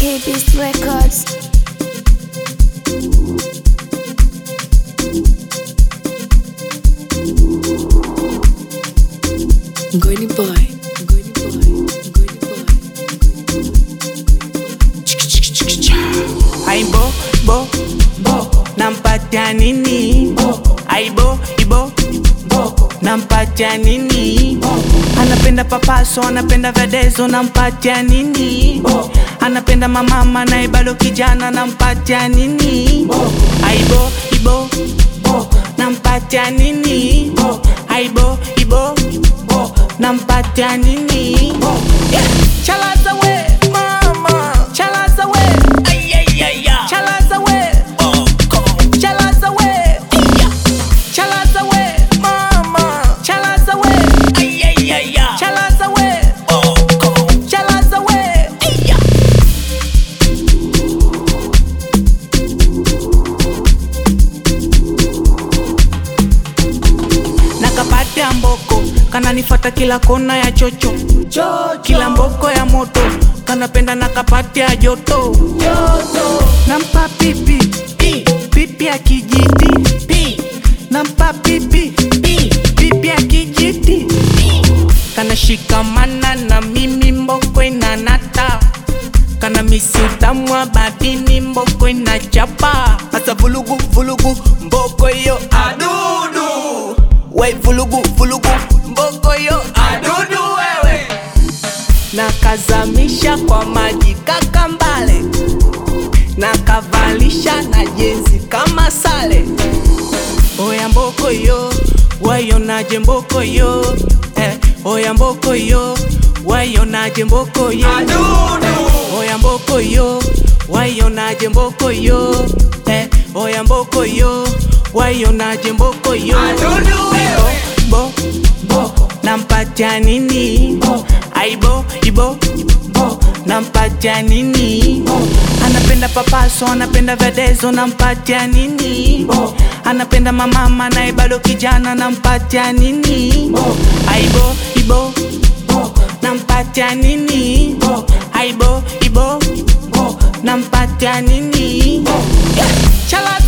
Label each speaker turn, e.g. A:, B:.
A: K-Beast Records.
B: Ngoni boy, Ngoni boy, Ngoni boy.
C: Aibo, bo, bo, nampatia nini? Aibo, ibo, bo, nampatia nini? Anapenda papaso, anapenda vedezo, nampatia nini? Anapenda mamama naye bado kijana, nampatia nini? Aibo, ibo, bo, nampatia nini? Aibo, ibo, bo, nampatia nini? Yeah. Chalaza we, mama, chalaza we, ay ay ay ay, chalaza we, oh, chalaza we, iya, chalaza we, mama, chalaza we, ay ay ay ay, chalaza we, oh, chalaza we, iya. nakapatia mboko kananifata kila kona ya chocho kila mboko ya moto kanapenda nakapatia joto nampa pipi pi, pipi ya kijiti pi, nampa pipi pi, pipi ya kijiti kanashikamana na mimi mboko inanata kana misi utamwa badini mboko inachapa hasa vulugu vulugu mboko yo adudu we vulugu vulugu mboko yo adudu wewe nakazamisha kwa maji kakambale nakavalisha na jezi kama sale oya mboko yo wayonaje mboko yo eh, oya mboko yo wayonaje mboko yo oya mboko yo wayonaje mboko yo eh, oya mboko yo wayonaje mboko yo bo, bo, bo, nampatia nini aibo ibo bo, nampatia nini anapenda papaso anapenda vedezo nampatia nini anapenda mamama naye bado kijana nampatia nini aibo ibo bo, nampatia nini aibo ibo bo, nampatia nini yeah. Chala